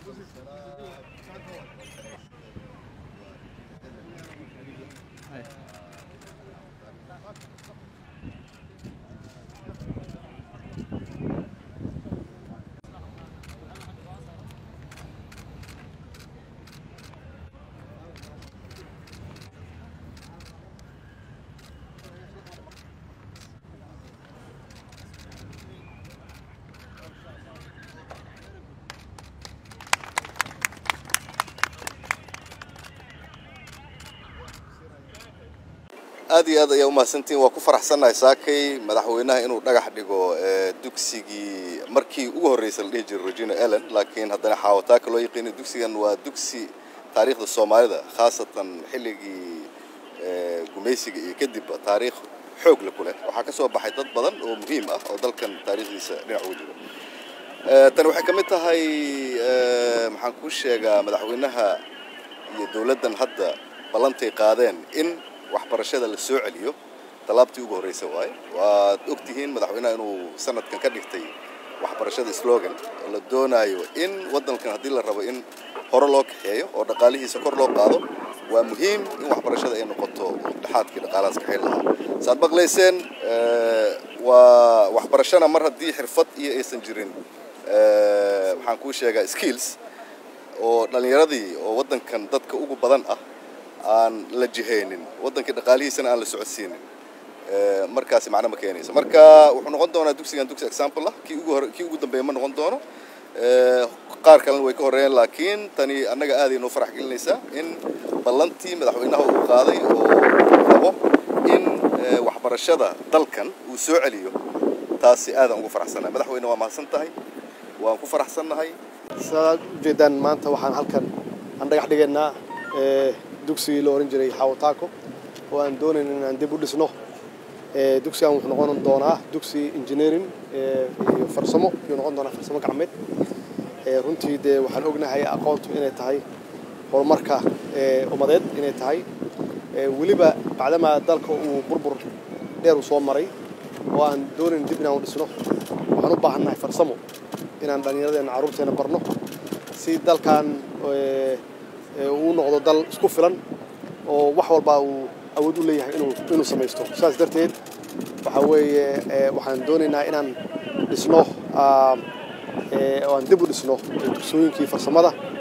aad iyo aad ayaa umahadsantihin waa ku faraxsannahay saakay madaxweynaha inuu dhagax dhigo dugsigii markii ugu horreysay la dhihi jiray regina ellen laakiin haddana xaawataaka loo yaqiinay dugsigan waa dugsi taariikhda soomaalida khaasatan xilligii gumaysiga iyo kadibba taariikh xoog le ku leh waxaa ka soo baxay dad badan oo muhiim ah oo dalkan taariikhdiisa dhinac uga jiro tani waxay ka mid tahay maxaan kuu sheegaa madaxweynaha iyo dowladdan hadda ballantay qaadeen in waxbarashada la soo celiyo tallaabtii ugu horreysa waaye waad og tihiin madaxweynaha inuu sanadkan ka dhigtay waxbarashada slogan oo la doonaayo in waddankan haddii la rabo in hore loo kaxeeyo oo dhaqaalihiisa kor loo qaado waa muhiim in waxbarashada ay noqoto dhexaadkii dhaqaalahaas kaxayn lahaa saad maqlayseen waa waxbarashana mar haddii xirfad iyo aysan jirin maxaan kuu sheegaa skills oo dhallinyaradii oo waddankan dadka ugu badan ah aan la jihaynin waddankii dhaqaalihiisana aan la socodsiinin markaasi macno ma keenayso marka wuxuu noqon doonaa dugsigan dugsi example ah kii ugu hore kii ugu dambeeya ma noqon doono qaar kalena way ka horreeyeen laakiin tani annaga aaday noo farax gelinaysaa in ballantii madaxweynaha uu qaaday oo rabo in waxbarashada dalkan uu soo celiyo taasi aadaan ugu faraxsannahay madaxweyne waa mahadsan tahay waan ku faraxsannahay sidaad ujeedaan maanta waxaan halkan aan dhagax dhigaynaa dugsigii la ohan jiray xawataako oo aan doonayn in aan dib u dhisno dugsigan wuxuu noqon doonaa dugsi engineering iyo farsamo ayuu noqon doonaa farsamo gacmeed runtii dee waxaan ognahay aqoontu inay tahay horumarka ummadeed inay tahay weliba bacdamaa dalka uu burbur dheer uu soo maray oo aan doonayn dib inaan u dhisno waxaan u baahannahay farsamo inaan dhallinyaradeenna carruurteena barno si dalkan uu noqdo dal isku filan oo wax walbaa uu awood u leeyahay inuu inuu samaysto saas darteed waxaa weeye waxaan doonaynaa inaan dhisno oo aan dib u dhisno dugsooyinkii farsamada